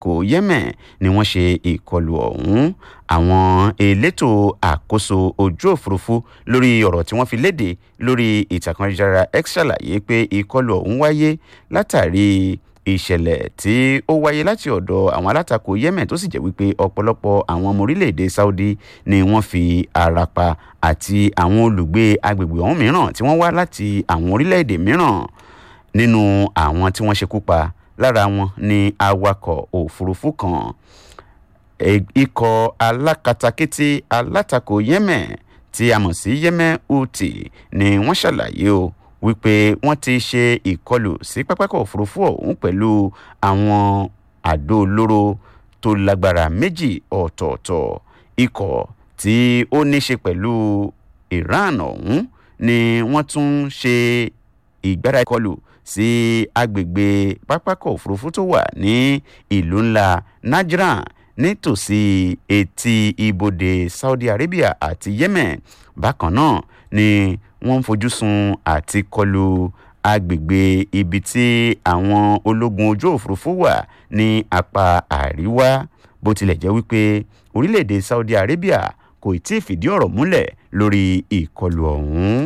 kò yemen ni wọ́n ṣe ìkọlù ọ̀hún àwọn elétò àkóso ojú òfurufú lórí ọ̀rọ̀ tí wọ́n fi léde lórí ìtàkùn ayélujára x ṣàlàyé pé ìkọlù ọ̀hún wáyé látàrí ìṣẹ̀lẹ̀ tí ó wáyé láti ọ̀dọ̀ àwọn alátakò yemen tó sì jẹ́ wípé ọ̀pọ̀lọpọ̀ àwọn ọmọ orílẹ̀-èdè saudi ni wọ́n fi ara pa àti àwọn olùgbé agbègbè ọ̀hún mìíràn tí wọ́n wá láti àwọn orílẹ̀-èdè mìíràn nínú àwọn tí wọ́n ṣekú pa lára wọn ni awakọ̀ òfurufú kan ikọ̀ alákatakítí alátakò yemen tí a mọ̀ sí yemen houthi ni wọ́n ṣàlàyé o wípé wọ́n ti ṣe ìkọlù sí pápákọ̀ òfurufú ọ̀hún pẹ̀lú àwọn àdó olóró tó lágbára méjì ọ̀tọ̀ọ̀tọ̀ ikọ̀ tí ó ní ṣe pẹ̀lú iran ọ̀hún ni wọ́n tún ṣe ìgbára ìkọlù sí agbègbè pápákọ̀ òfurufú tó wà ní ìlú ńlá najran nítòsí etí ibodè saudi arabia àti yemen bákan náà ni wọ́n ń fojú sun àti kọlu agbègbè ibi tí àwọn ológun ojú òfurufú wà ní apá àríwá bó tilẹ̀ jẹ́ wípé orílẹ̀-èdè saudi arabia kò tí ì fìdí ọ̀rọ̀ múlẹ̀ lórí ìkọlù ọ̀hún.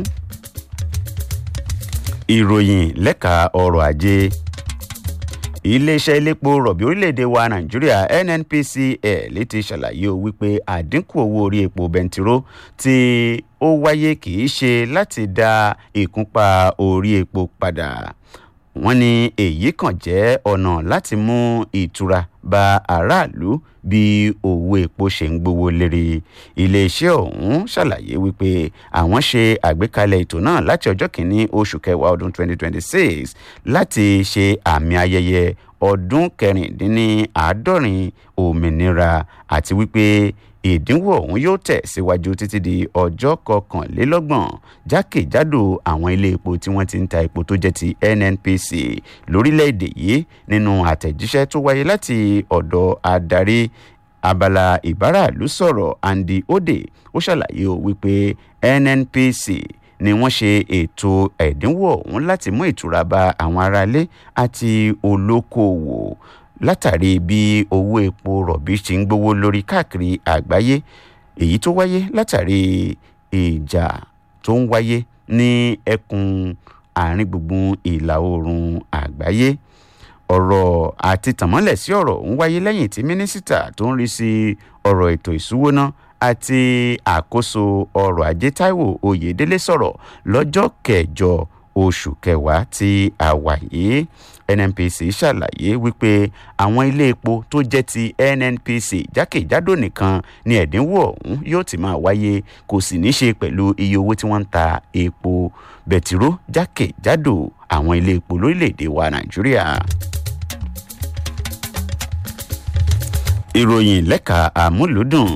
ìròyìn lẹ́ka ọrọ̀ ajé iléeṣẹ́ elépo rọ̀bì orílẹ̀-èdè wa nàìjíríà nnpcl ti ṣàlàyé o wípé àdínkù owó orí epo bẹntiró tí ó wáyé kì í ṣe láti dá ìkúnpá orí epo padà wọ́n ní èyí kàn jẹ́ ọ̀nà láti mú ìtura bá aráàlú bí owó epo ṣe ń gbowó lérí iléeṣẹ́ ọ̀hún ṣàlàyé wípé àwọn ṣe àgbékalẹ̀ ètò náà láti ọjọ́ kìíní oṣù kẹwàá ọdún 2026 láti ṣe àmì ayẹyẹ ọdún kẹrìndínláàádọ́rin òmìnira àti wípé ìdínwó ọ̀hún yóò tẹ̀ síwájú títí di ọjọ́ kọkànlélọ́gbọ̀n jákèjádò àwọn ilé epo tí wọ́n ti ń ta epo tó jẹ́ ti nnpc lórílẹ̀‐èdè yìí nínú àtẹ̀jíṣẹ́ tó wáyé láti ọ̀dọ̀ adarí abala ìbáraàlú sọ̀rọ̀ andy ode ó ṣàlàyé o wípé nnpc ni wọ́n ṣe ètò ẹ̀dínwó ọ̀hún láti mú ìtura bá àwọn aráalé àti olókoòwò látàrí bí owó epo rọ̀bì ṣe ń gbówó lórí káàkiri àgbáyé èyí tó wáyé látàrí ìjà tó ń wáyé ní ẹkùn àárín gbùngbùn ìlà oòrùn àgbáyé ọ̀rọ̀ àti tànmọ́lẹ̀ sí ọ̀rọ̀ ń wáyé lẹ́yìn tí mínísítà tó ń rí sí ọ̀rọ̀ ètò ìṣúwóná àti àkóso ọrọ̀ ajé taiwo oyèdélé sọ̀rọ̀ lọ́jọ́ kẹjọ oṣù kẹwàá tí a wà yìí nnpc ṣàlàyé wípé àwọn ilé epo tó jẹ́ ti nnpc jákèjádò nìkan ni ẹ̀dínwó ọ̀hún yóò ti máa wáyé kò sì ní ṣe pẹ̀lú iye owó tí wọ́n ń ta epo bẹtiró jákèjádò àwọn ilé epo lórílẹ̀‐èdè wa nàìjíríà. ìròyìn lẹ́ka àmúlùdùn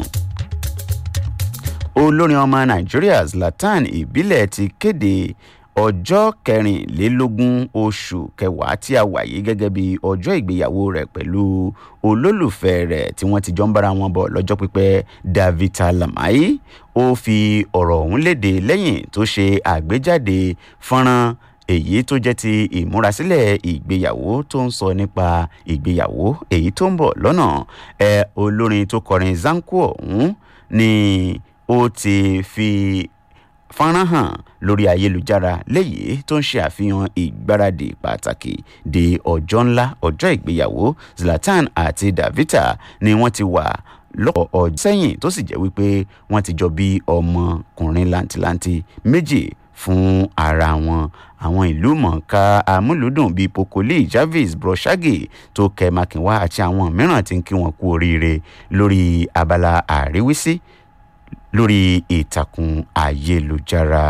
olórin ọmọ nàìjíríà zlatan ìbílẹ̀ ti kéde ọjọ́ kẹrìnlélógún oṣù kẹwàá tí a wà yìí gẹ́gẹ́ bí ọjọ́ ìgbéyàwó rẹ̀ pẹ̀lú olólùfẹ́ rẹ̀ tí wọ́n ti jọ ń bára wọn bọ̀ lọ́jọ́ pípẹ́ davita lamai ó fi ọ̀rọ̀ ọ̀hún léde lẹ́yìn tó ṣe àgbéjáde fọ́nrán èyí tó jẹ́ ti ìmúrasílẹ̀ ìgbéyàwó tó ń sọ nípa ìgbéyàwó èyí tó ń bọ̀ lọ́nà ẹ olórin tó kọrin zanku ọ̀hún ni ó ti fi fọ́nrán hàn lórí ayélujára léyìí tó ń ṣe àfihàn ìgbáradì pàtàkì di ọjọ́ ńlá ọjọ́ ìgbéyàwó zlatan àti davita ni wọ́n ti wà lọ́pọ̀ ọjọ́ sẹ́yìn tó sì jẹ́ wípé wọ́n ti jọ bí ọmọkùnrin làǹtìlanti méjì fún ara wọn àwọn ìlú mọ̀ọ́ká amúlùdùn bíi pokoli jarvis broshagi tó kẹ makinwa àti àwọn mìíràn ti ń kí wọn kú oríire lórí abala àríwísí lórí ìtàkùn ayélujára.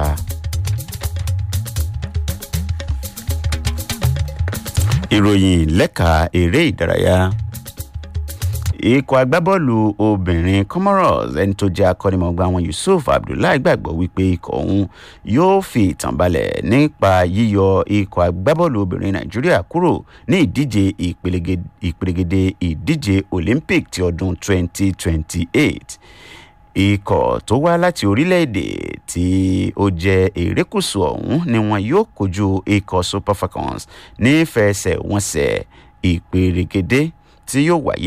ìròyìn lẹ́ka eré ìdárayá ikọ̀ agbábọ́ọ̀lù obìnrin comoros ẹni tó jẹ́ akọ́nimọ̀gbà wọn yusuf abdullahi gbàgbọ́ wípé ikọ̀ ọ̀hún yóò fi ìtàn balẹ̀ nípa yíyọ ikọ̀ agbábọ́ọ̀lù obìnrin nàìjíríà kúrò ní ìdíje ìpèrègèdè ìdíje olympic ti ọdún 2028 ikọ̀ tó wá láti orílẹ̀-èdè tí ó jẹ́ erékùsù ọ̀hún ni wọn yóò kojú ikọ̀ super falcons ní fẹsẹ̀wọnsẹ̀ ìpèrègèdè tí yóò wáyé